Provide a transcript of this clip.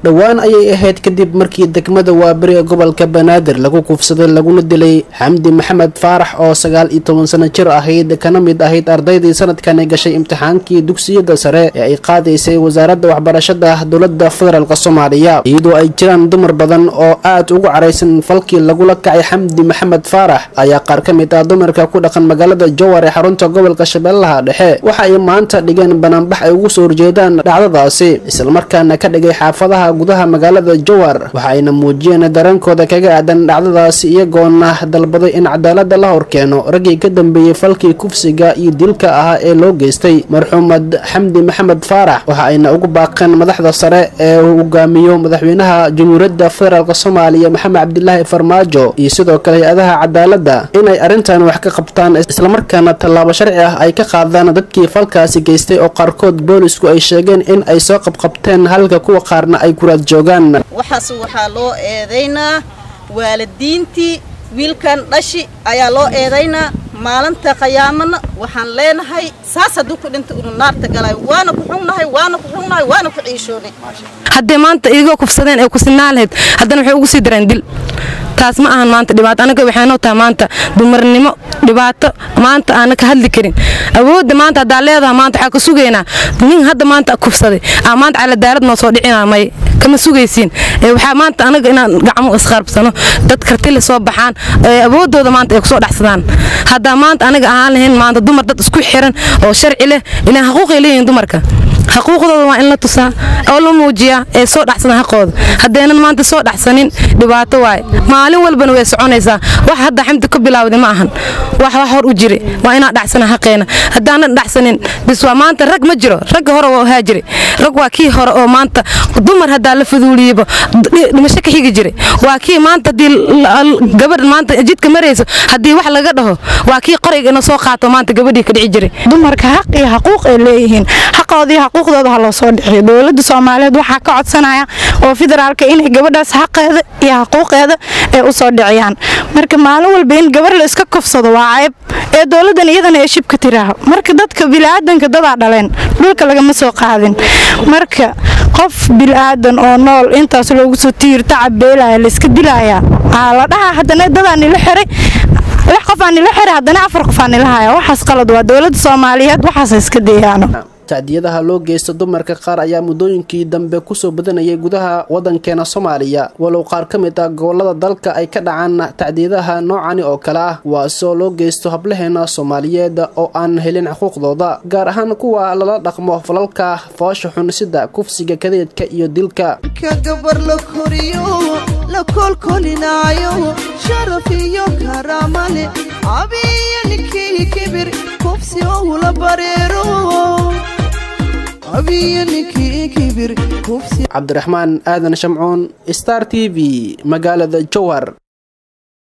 dhowaan ayay ahayd kadib markii degmada waaberi ee gobolka banaadir lagu kufsaday laguna dilay xamdi maxamed faarax oo sagaal iyo toban sano jir ahayd kana mid ahayd ardaydii sanadkani gashay imtixaankii dugsiyada sare ee ay qaadaysay wasaaradda waxbarashada dowlada federaalk soomaaliya iyadoo ay jiraan dumar badan oo aad ugu caraysan falkii lagula kacay xamdi maxamed faarax ayaa qaar ka mid ah dumarka ku dhaqan magaalada jowar ee xarunta gobolka shabeellaha dhexe waxa ay maanta dhigeen banaanbax ay ugu soo horjeedaan dhacdadaasi islamarkaana ka dhigay xaafadaha gudaha magaalada jowar waxa ayna muujiyeen dareenkooda kaga aadan dhacdadaasi iyagoona dalbaday in cadaalada la horkeeno raggii ka dambeeyey falkii kufsiga iyo dilka ahaa ee loo geystay marxuumad xamdi maxamed faarax waxa ayna ugu baaqeen madaxda sare ee uu hogaamiyo madaxweynaha jamhuuriyadda federaalk soomaaliya maxamed cabdilaahi farmaajo iyo sidoo kale hay-adaha cadaaladda inay arrintan wax ka qabtaan islamarkaana tallaabo sharci ah ay ka qaadaan dadkii falkaasi geystay oo qaarkood boolisku ay sheegeen in ay soo qabqabteen halka kuwa qaarna ay kuraad joogaan waxaas waxaa loo eedaynaa waalidiintii wiilkan dhashi ayaa loo eedaynaa maalinta qiyaamana waxaan leenahay saas hadduu ku dhinta unu naarta galay waana ku xunnahay waana ku xunnahay waana ku ciishoonay haddee maanta idigoo kufsadeen ee ku sinaan lahayd haddana waxay ugu sii dareen dil taas ma ahan maanta dhibaato anaga waxaynoo tahay maanta dumarnimo dhibaato maanta aana ka hadli karin awoodda maanta haddaa leedaha maanta waxaa ka sugaynaa nin hadda maanta kufsaday aa maanta caladaalad noo soo dhicinaa may kama sugaysiin waxaa maanta anaga inaan gacmo isqaarbsano dad kartile soo baxaan awooddooda maanta ay kusoo dhexsadaan haddaa maanta anaga ahaan lahayn maanta dumar dad isku xiran oo sharci leh ilaan xaquuqay leeyihin dumarka xaquuqdooda waa in la tusaa oo la muujiyaa ee soo dhaxsadan xaqooda haddaynan maanta soo dhaxsanin dhibaato waaye maalin walbana way soconaysaa wax hadda xamdi ka bilaawday ma ahan wax wax hor u jiri waa inaan dhaxsana xaqeena haddaanan dhaxsanin bis waa maanta rag ma jiro ragga hore waa haa jiri rag waa kii hore oo maanta dumar haddaa la fuduuliyaba dhimasho ka xigi jira waa kii maanta haddii gabadh maanta jidka marayso haddii wax laga dhaho waa kii qorayga ina soo qaato maanta gabadhii ka dhici jiray dumarka xaq iyo xaquuq ay leeyihiin xaqoodii xuquuqdooda ha loo soo dhixiyo dowladda soomaaliyeed waxaa ka codsanaya oo federaalka inay gabadhaas xaqeeda iyo xaquuqeeda ay u soo dhiciyaan marka maalin walba in gabar la iska kufsado waa cayb ee dowladdan iyadana ay shibka tiraaho marka dadka bilaadanka dadaa dhaleen dhulka lagama soo qaadin marka qof bilaadan oo nool intaas loogu soo tiir tacab beelaya layska dilaya aa la dhahaa haddana dadaa nila xiray lix qof aa nila xiray haddana afar qof aa nila haya waxaas qalad waa dowladda soomaaliyeed waxaas iska dayaano tacdiyadaha loo geysta dumarka qaar ayaa muddooyinkii dambe kusoo badanayay gudaha waddankeena soomaaliya walow qaar ka mid ah gobolada dalka ay ka dhacaan tacdiyadaha noocani oo kale ah waasoo loo geysto hablaheena soomaaliyeed oo aan helin xuquuqdooda gaar ahaan kuwa lala dhaqmo falalka foosha xun sida kufsiga kadeedka iyo dilka gabar la koriyo la kolkolinaayo sharaf iyo karaamale abiyo ninkii kibir kufsi oula bareero cabdiraxmaan aadan shamcuun star t v magaalada jowhar